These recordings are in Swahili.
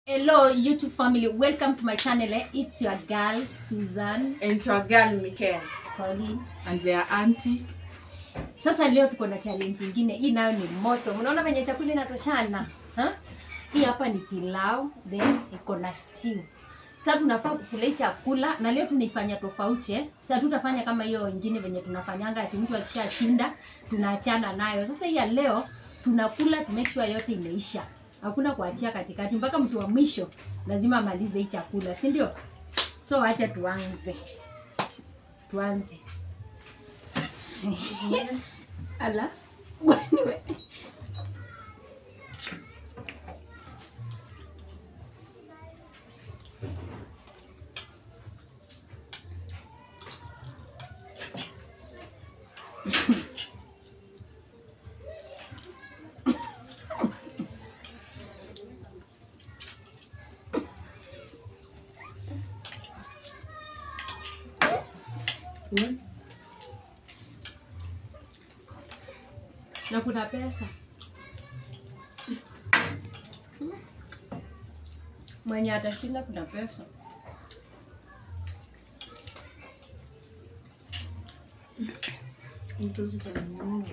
Hello YouTube family, welcome to my channel. eh. It's your girl Susan and to a girl Mikel Pauline. and their auntie. Sasa leo tuko na challenge nyingine. Hii nayo ni moto. Mnaona venye chakula inatoshana? Ha? Hii hapa ni pilau, then iko na stew. Sasa tunafaa kukula hii chakula na leo tunaifanya tofauti eh. Sasa tutafanya kama hiyo ingine venye tunafanyanga ati mtu akishashinda tunaachana nayo. Sasa hii ya leo tunakula to make sure yote imeisha. Hakuna kuachia katikati mpaka mtu wa mwisho lazima amalize hii chakula, si ndio? So acha tuanze. Tuanze. Ala. Wewe. Na kuna pesa. Mwenye atashinda kuna pesa. Mtu zikanunua.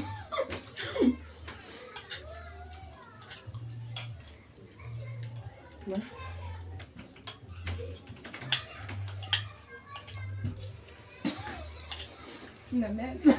Yeah. Na meza.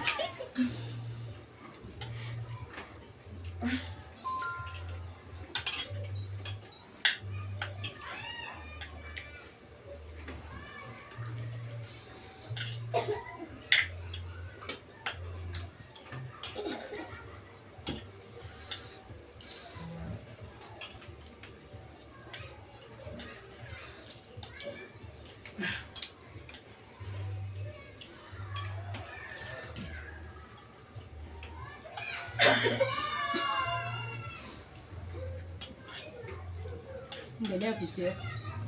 Endelea kucheka.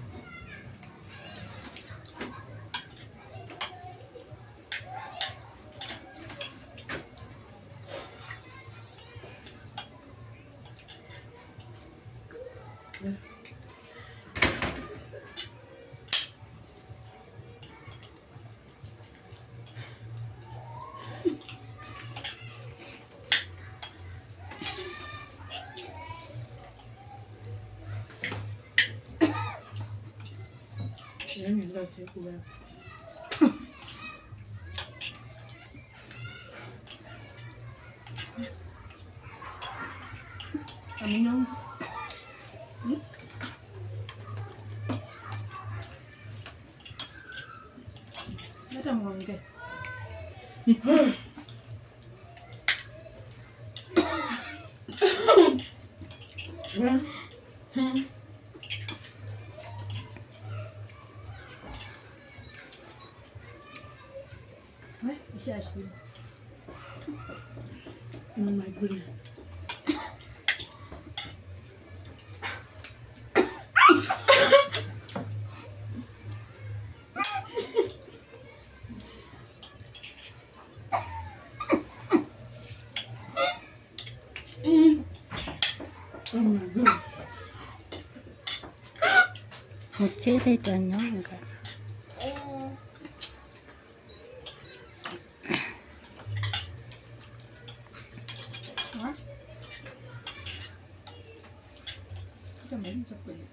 Yaani kila siku wewe. Amina. Si hata muongee. We, ishashiba. Oh my goodness. Oh my god. Mchele itanyonga. Ha? Utamaliza kweli.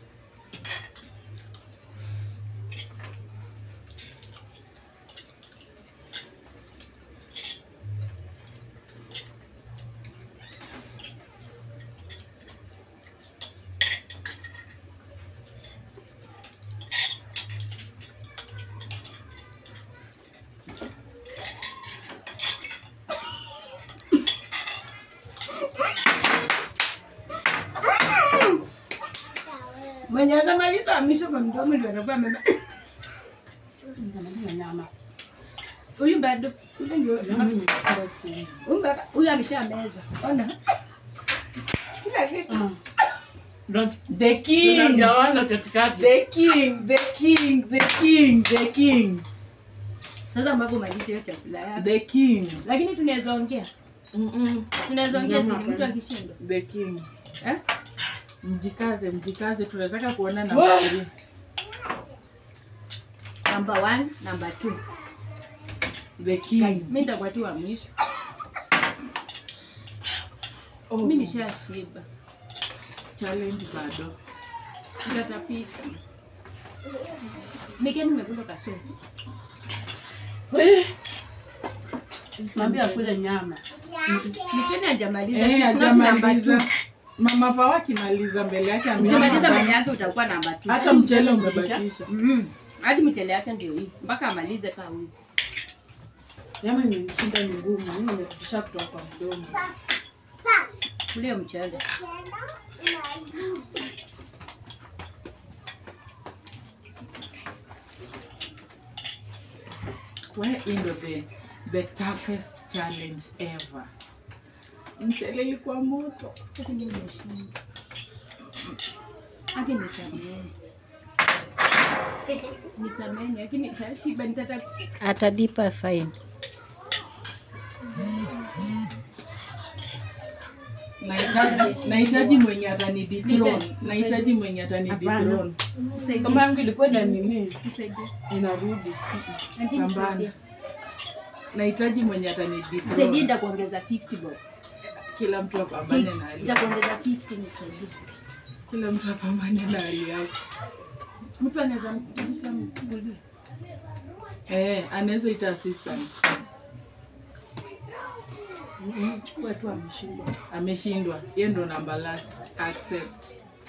Mwenye atamaliza misho kwa mdomo ndio atakuwa ameba. nyama. Huyu bado. Huyu ndio. Nyama nimekula siku hizi. Huyu bado. Huyu ameshameza. Ona. Kila kitu. Don't The king. Tunagawana katikati. The king, the king, the king, the king. Sasa mpaka umalize hiyo chakula yako. The king. Lakini tunaweza ongea. Mm-mm. Tunaweza ongea Nyama sisi mtu hapana. akishindwa. The king. Eh? Mjikaze, mjikaze, tunataka kuona Wah! namba three. Number one, number two. The king. Mimi nitakuwa tu wa mwisho. Oh, Mimi nishashiba. challenge bado. Nitatapika. Mikeni nimekula kasoro. Mwambie akule nyama. Mikeni hajamaliza. Eh, She's not number hajamaliza. two. Mama Pawa akimaliza mbele yake ameona Ukimaliza bado. mbele yake utakuwa namba two. hata mchele umebakisha. Mm. Hadi mchele yake ndio hii. Mpaka amalize kaa huyu. Nyama imenishinda ni ngumu. Mimi nimetisha kutoka kwa mdomo. Kule mchele. Where in the the toughest challenge ever. Mchele ilikuwa moto. Hadi mimi nimeshinda. Hadi nisameni. Nisameni, lakini nishashiba nitatapika. Atalipa fine. Nahitaji nahitaji mwenye atani dethrone. Nipe. Nahitaji mwenye atani Hapana. dethrone. Kama yangu ilikuwa na nini? Nisaidie. Inarudi. Auntie, Pambana. nisaidie. Nahitaji mwenye atani Nisaidie dethrone. nitakuongeza 50 bob. Kila mtu apambane na hali. Nitakuongeza 50 nisaidie. Kila mtu apambane na hali yake. Mtu anaweza mtu amkulie. Eh, anaweza ita assistant. Wewe tu ameshindwa. Ameshindwa. Hiyo ndo namba last. Accept.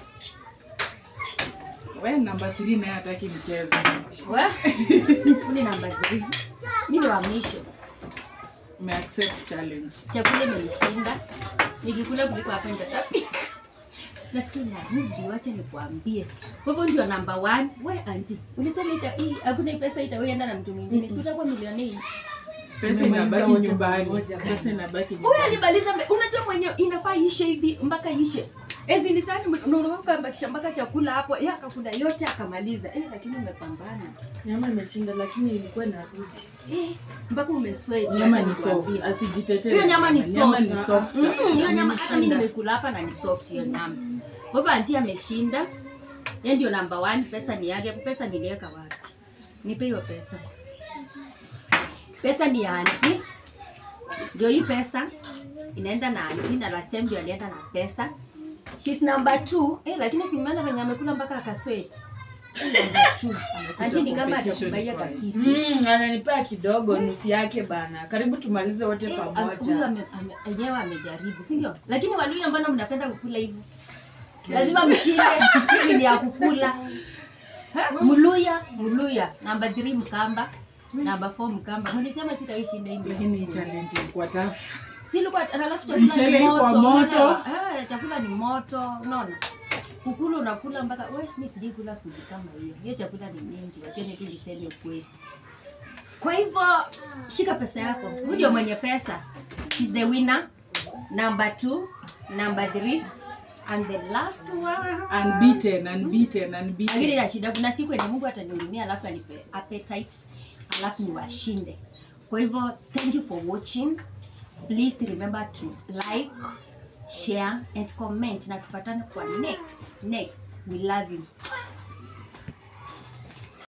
We namba 3 naye hataki mchezo. Wa? Ni namba 3. Mimi ni wa mwisho. Me accept challenge. Chakula imenishinda. Nikikula kuliko hapa nitatapika. Nasikia narudi, wacha nikuambie. Kwa hivyo ndio namba 1. We auntie, ulisema ita hii hakuna hii pesa itaenda na mtu mwingine. Si utakuwa milionea. Pesa Tumemaliza inabaki wote nyumbani. pamoja. Pesa inabaki Huyu nyumbani. alimaliza mbe- unajua mwenye inafaa ishe hivi mpaka ishe. Ezi ni sani unaona ukabakisha mpaka chakula hapo, yeye akakula yote akamaliza. Eh, lakini umepambana. Nyama imeshinda lakini ilikuwa inarudi. Eh, mpaka umesweat. Nyama acha ni soft. nikuambie. Asijitetee. Hiyo nyama ni Nyama soft. ni soft. Mm, hiyo nyama hata Ameshinda. mimi nimekula hapa na ni soft hiyo nyama. Kwa hivyo anti ameshinda. Yeye ndio number one, pesa ni yake. Pesa niliweka wapi? Nipe hiyo pesa. Pesa ni ya anti. Ndio hii pesa inaenda na anti na last time ndio alienda na pesa. She's number two. Eh, lakini simeona venye amekula mpaka akasweat. Eh, Number two. Anti ni kama competition atakubaia is kakitu. Mm, ananipea kidogo nusu yake bana. Karibu tumalize wote Eh, huyu pamoja. ame- ame- enyewe amejaribu, si ndio? Lakini Waluya mbona mnapenda kukula hivyo? Lazima mshinde, hili ni ya kukula. Ha? Mluya, Mluya, namba 3 Mkamba, namba 4 Mkamba. Mlisema sitaishinda hii. Lakini hii challenge ilikuwa tough. Si ilikuwa alafu chakula Mchele ni ilikuwa moto. moto. unaelewa? Eh, chakula ni moto, unaona? Kukula unakula mpaka we, mimi sijai kula food kama hiyo. Hiyo chakula ni mingi, wacheni tu niseme ukweli. Kwa hivyo shika pesa yako. Huyu ndio mwenye pesa. She's the winner. Number two, number three, and the last one. Unbeaten, unbeaten, Lakini unbeaten. na shida, kuna siku yenye Mungu atanihurumia alafu anipe appetite alafu niwashinde. Kwa hivyo thank you for watching. Please remember to like, share and comment na tupatane kwa next next. We love you.